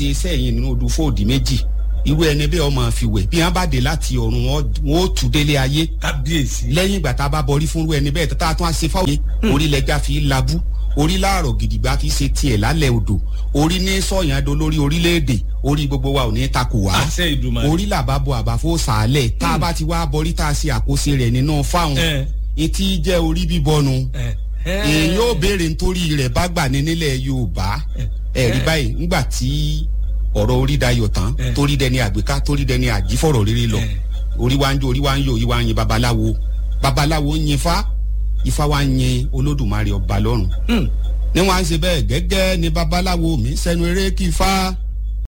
ṣe iṣẹ́ yìí nínú odò fóòdì méjì irú ẹni bẹ́ẹ̀ ọmọ fi wẹ̀ bí wọ́n bá dé láti ọ̀run wọn ó tù délé ayé kábíyèsí. lẹ́yìn ìgbà tá a bá bọrí fún irú ẹni bẹ́ẹ̀ tá a tún á ṣe fáwọn orí lẹ́jà fi labú orí láàrọ̀ gidigba kì í ṣe tiẹ̀ lálẹ́ odò orí ní sọ̀yàn do lórí orílẹ̀-èdè orí gbogbo wa ò ní takò wá àṣẹ ìdùnmọ̀. orí làbá bo àbáfó sàálẹ̀ tá a bá ti wá bọrí tá a ṣe àkóso rẹ̀ nínú fáwọn ẹ etí jẹ́ orí bíbọnu ẹ èyí ó béèrè nítorí rẹ̀ bá gbà ní nílẹ̀ Yorùbá ẹ̀rí báyìí ńgbà tí ọ̀rọ̀ orí dayọ̀ tán Eh. torí dẹni àgbéká torí dẹni àjífọ̀rọ̀ rere lọ Eh. orí wa ń jó orí wa ń yọ orí wa ń yin babaláwo babaláwo ń yin ifá ifá wa ń yin olódùmarè ọba lọ́run Hmm. ní wọn á ṣe bẹ́ẹ̀ gẹ́gẹ́ ni babaláwo mi sẹ́nu eré kí ifá